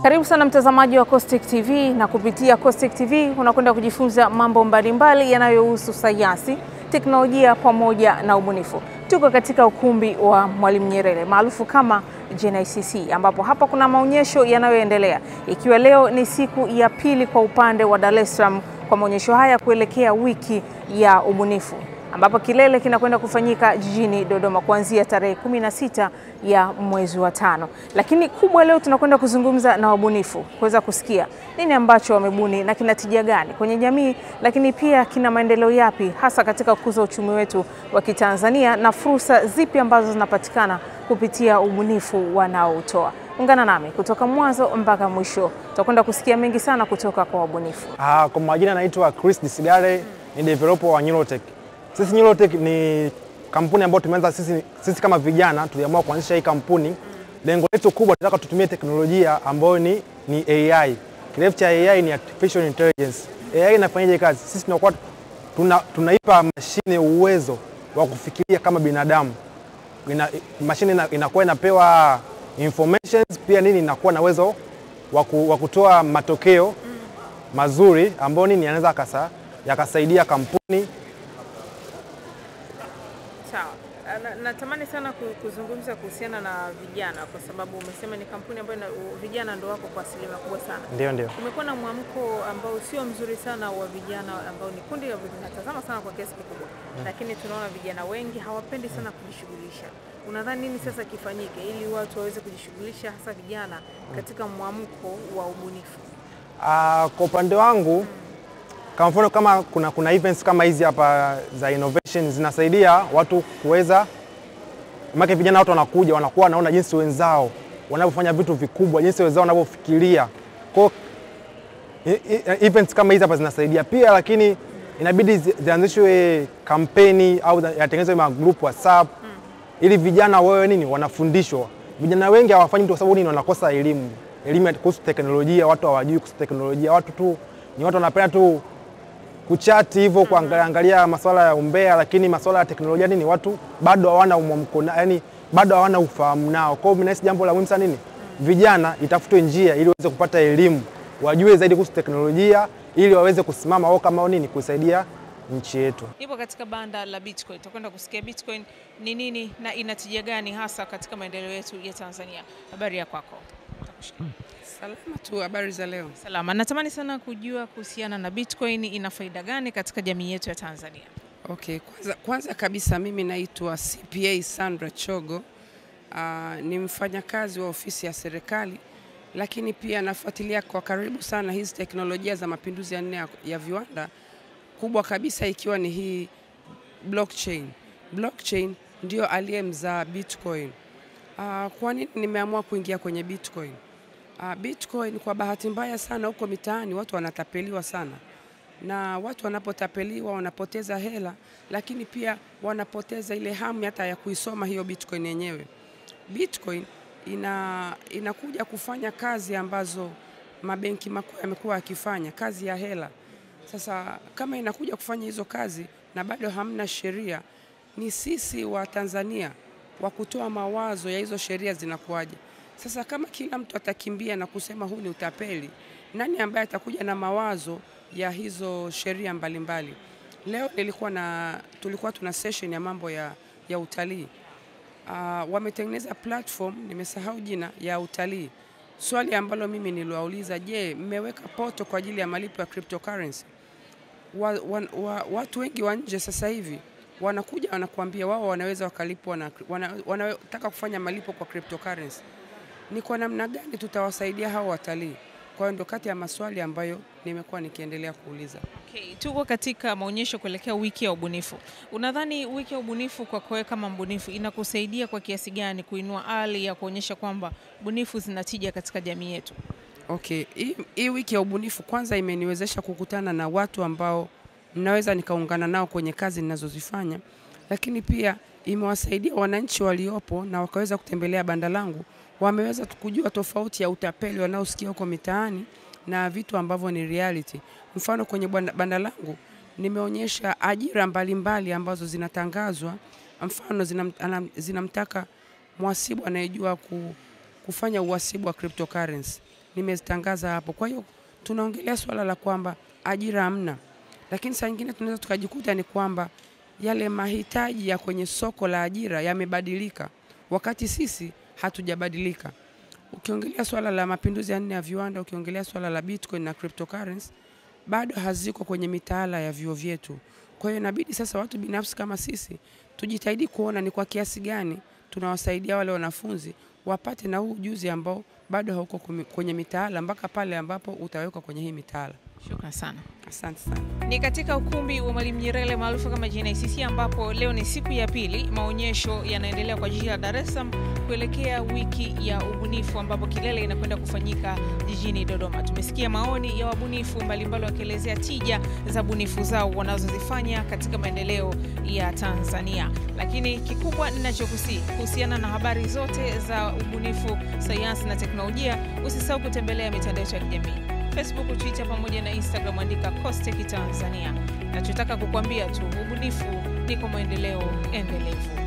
Karibu sana mtazamaji wa Caustic TV na kupitia Caustic TV unakwenda kujifunza mambo mbalimbali yanayohusu sayansi, teknolojia pamoja na ubunifu. Tuko katika ukumbi wa Mwalimu Nyerere maarufu kama JNICC ambapo hapa kuna maonyesho yanayoendelea ikiwa leo ni siku ya pili kwa upande wa Dar es Salaam kwa maonyesho haya kuelekea wiki ya ubunifu ambapo kilele kinakwenda kufanyika jijini Dodoma kuanzia tarehe kumi na sita ya mwezi wa tano. Lakini kubwa leo tunakwenda kuzungumza na wabunifu kuweza kusikia nini ambacho wamebuni na kina tija gani kwenye jamii, lakini pia kina maendeleo yapi hasa katika kukuza uchumi wetu wa Kitanzania na fursa zipi ambazo zinapatikana kupitia ubunifu wanaoutoa. Ungana nami kutoka mwanzo mpaka mwisho, tutakwenda kusikia mengi sana kutoka kwa wabunifu. Ah, kwa majina naitwa Chris Disigare, ni developer wa Neurotech. Sisi Neurotech ni kampuni ambayo tumeanza sisi, sisi kama vijana tuliamua kuanzisha hii kampuni. Lengo letu kubwa tunataka tutumie teknolojia ambayo ni, ni AI. Kirefu cha AI ni artificial intelligence. AI inafanyaje kazi? Sisi tunakuwa tuna, tunaipa mashine uwezo wa kufikiria kama binadamu. Ina, mashine ina, inakuwa inapewa informations pia nini inakuwa na uwezo wa kutoa matokeo mazuri ambayo nini yanaweza kasa yakasaidia kampuni Sawa. Natamani sana kuzungumza kuhusiana na vijana kwa sababu umesema ni kampuni ambayo vijana ndio wako kwa asilimia kubwa sana. Ndio, ndio. Kumekuwa na mwamko ambao sio mzuri sana wa vijana ambao ni kundi linatazama sana kwa kiasi kikubwa, lakini tunaona vijana wengi hawapendi sana kujishughulisha. Unadhani nini sasa kifanyike ili watu waweze kujishughulisha hasa vijana katika mwamko wa ubunifu? Uh, kwa upande wangu kama mfano kama kuna, kuna events kama hizi hapa za innovation zinasaidia watu kuweza make vijana watu wanakuja wanakuwa wanaona jinsi wenzao wanavyofanya vitu vikubwa, jinsi wenzao wanavyofikiria. Kwa events kama hizi hapa zinasaidia pia, lakini inabidi zianzishwe kampeni au yatengenezwe magrupu WhatsApp mm. ili vijana wawe nini wanafundishwa. Vijana wengi hawafanyi kwa sababu nini, wanakosa elimu elimu kuhusu teknolojia, watu hawajui kuhusu teknolojia, watu tu ni watu wanapenda tu kuchati hivyo kuangalia angalia masuala ya umbea, lakini masuala ya teknolojia nini watu bado hawana mwamko, yani bado hawana ufahamu nao. Kwa hiyo mimi nahisi jambo la muhimu sana nini, vijana itafutwe njia ili waweze kupata elimu, wajue zaidi kuhusu teknolojia ili waweze kusimama wao kama nini kusaidia nchi yetu. Ipo katika banda la Bitcoin, tutakwenda kusikia Bitcoin ni nini na ina tija gani hasa katika maendeleo yetu ya Tanzania. Habari ya kwako? Salama tu. Habari za leo? Salama. Natamani sana kujua kuhusiana na Bitcoin, ina faida gani katika jamii yetu ya Tanzania? Okay, kwanza, kwanza kabisa mimi naitwa CPA Sandra Chogo. Uh, ni mfanyakazi wa ofisi ya serikali, lakini pia nafuatilia kwa karibu sana hizi teknolojia za mapinduzi ya nne ya, ya viwanda, kubwa kabisa ikiwa ni hii blockchain. Blockchain ndio aliyemzaa Bitcoin. Uh, kwa nini nimeamua kuingia kwenye Bitcoin? Uh, Bitcoin kwa bahati mbaya sana huko mitaani watu wanatapeliwa sana, na watu wanapotapeliwa wanapoteza hela, lakini pia wanapoteza ile hamu hata ya kuisoma hiyo Bitcoin yenyewe. Bitcoin ina, inakuja kufanya kazi ambazo mabenki makuu yamekuwa yakifanya, kazi ya hela. Sasa kama inakuja kufanya hizo kazi na bado hamna sheria, ni sisi wa Tanzania wa kutoa mawazo ya hizo sheria zinakuwaje. Sasa kama kila mtu atakimbia na kusema huu ni utapeli, nani ambaye atakuja na mawazo ya hizo sheria mbalimbali? Leo nilikuwa na, tulikuwa tuna session ya mambo ya, ya utalii uh, wametengeneza platform, nimesahau jina, ya utalii. Swali ambalo mimi niliwauliza, je, mmeweka poto kwa ajili ya malipo ya cryptocurrency? Wa, wa, wa, watu wengi wa nje sasa hivi wanakuja wanakuambia wao wanaweza wakalipwa na, wana, wanataka kufanya malipo kwa cryptocurrency ni kwa namna gani tutawasaidia hao watalii? Kwa hiyo ndio kati ya maswali ambayo nimekuwa nikiendelea kuuliza. Okay, tuko katika maonyesho kuelekea wiki ya ubunifu. Unadhani wiki ya ubunifu kwa wewe kama mbunifu inakusaidia kwa kiasi gani kuinua hali ya kuonyesha kwamba bunifu zinatija katika jamii yetu? Okay, hii, hii wiki ya ubunifu kwanza imeniwezesha kukutana na watu ambao naweza nikaungana nao kwenye kazi ninazozifanya, lakini pia imewasaidia wananchi waliopo na wakaweza kutembelea banda langu wameweza kujua tofauti ya utapeli wanaosikia huko mitaani na vitu ambavyo ni reality. Mfano, kwenye banda langu nimeonyesha ajira mbalimbali mbali ambazo zinatangazwa. Mfano, zinam, zinamtaka mhasibu anayejua ku, kufanya uhasibu wa cryptocurrency. nimezitangaza hapo. Kwa hiyo tunaongelea swala la kwamba ajira hamna, lakini saa nyingine tunaweza tukajikuta ni kwamba yale mahitaji ya kwenye soko la ajira yamebadilika, wakati sisi hatujabadilika. Ukiongelea swala la mapinduzi ya nne ya viwanda, ukiongelea swala la Bitcoin na cryptocurrency bado haziko kwenye mitaala ya vyuo vyetu. Kwa hiyo inabidi sasa watu binafsi kama sisi tujitahidi kuona ni kwa kiasi gani tunawasaidia wale wanafunzi wapate na huu ujuzi ambao bado hauko kumi- kwenye mitaala mpaka pale ambapo utawekwa kwenye hii mitaala. Shukran sana. Asante sana. Ni katika ukumbi wa Mwalimu Nyerere maarufu kama JNICC ambapo leo ni siku ya pili, maonyesho yanaendelea kwa jiji la Dar es Salaam kuelekea wiki ya ubunifu ambapo kilele inakwenda kufanyika jijini Dodoma. Tumesikia maoni ya wabunifu mbalimbali wakielezea tija za bunifu zao wanazozifanya katika maendeleo ya Tanzania, lakini kikubwa ninachokusii kuhusiana na habari zote za ubunifu, sayansi na teknolojia, usisahau kutembelea mitandao yetu ya kijamii Facebook, Twitter pamoja na Instagram, andika Costech Tanzania. Nachotaka kukuambia tu, ubunifu ndiko maendeleo endelevu.